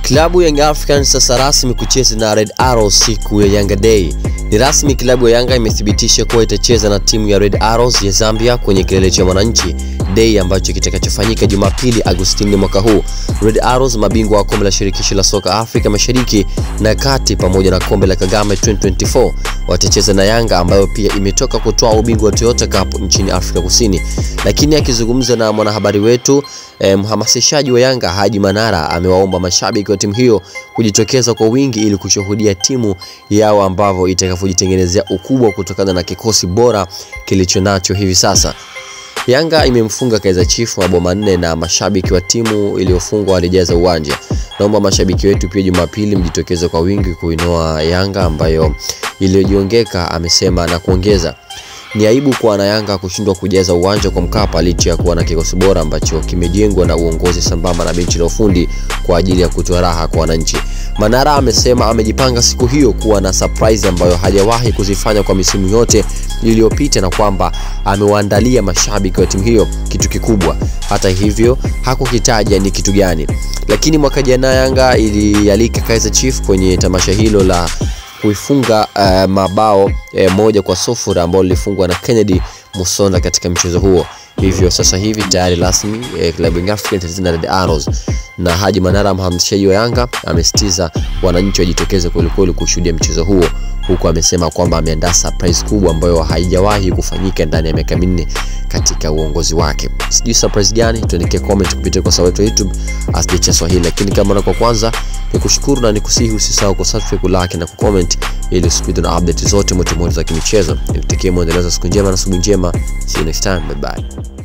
Klabu ya Young Africans sasa rasmi kucheza na Red Arrows siku ya Yanga Day. Ni rasmi klabu ya Yanga imethibitisha kuwa itacheza na timu ya Red Arrows ya Zambia kwenye kilele cha Mwananchi Day ambacho kitakachofanyika Jumapili Agustini mwaka huu. Red Arrows mabingwa wa kombe la shirikisho la soka Afrika Mashariki na Kati pamoja na kombe la Kagame 2024 watacheza na Yanga ambayo pia imetoka kutoa ubingwa wa Toyota Cup nchini Afrika Kusini. Lakini akizungumza na mwanahabari wetu eh, mhamasishaji wa Yanga Haji Manara amewaomba mashabiki wa timu hiyo kujitokeza kwa wingi ili kushuhudia timu yao ambavyo itakavyojitengenezea ukubwa kutokana na kikosi bora kilicho nacho hivi sasa. Yanga imemfunga Kaizer Chiefs mabao manne na mashabiki wa timu iliyofungwa walijaza uwanja. Naomba mashabiki wetu pia Jumapili mjitokeze kwa wingi kuinoa Yanga ambayo iliyojiongeka, amesema na kuongeza ni aibu kwa wanayanga kushindwa kujaza uwanja kwa Mkapa licha ya kuwa na kikosi bora ambacho kimejengwa na uongozi sambamba na benchi la ufundi kwa ajili ya kutoa raha kwa wananchi. Manara amesema amejipanga siku hiyo kuwa na surprise ambayo hajawahi kuzifanya kwa misimu yote iliyopita na kwamba amewaandalia mashabiki wa timu hiyo kitu kikubwa. Hata hivyo hakukitaja ni kitu gani, lakini mwaka jana Yanga ilialika Kaizer Chiefs kwenye tamasha hilo la kuifunga uh, mabao eh, moja kwa sufuri ambao lilifungwa na Kennedy Musonda katika mchezo huo. Hivyo sasa hivi tayari rasmi eh, klabu ya Afrika itacheza na Red Arrows, na Haji Manara mhamasishaji wa Yanga amesitiza wananchi wajitokeze kwelikweli kushuhudia mchezo huo, huku amesema kwamba ameandaa surprise kubwa ambayo haijawahi kufanyika ndani ya miaka minne katika uongozi wake. Sijui surprise gani, tuandikie comment kupitia kwa sababu ya YouTube Asjecha Swahili, lakini kama kwa kwanza nikushukuru na nikusihi usisahau kusubscribe, kulike na kucomment ili usipitwe na update zote moto moto za kimichezo. Nikutakie muendelezo siku njema na siku njema. See you next time. Bye bye.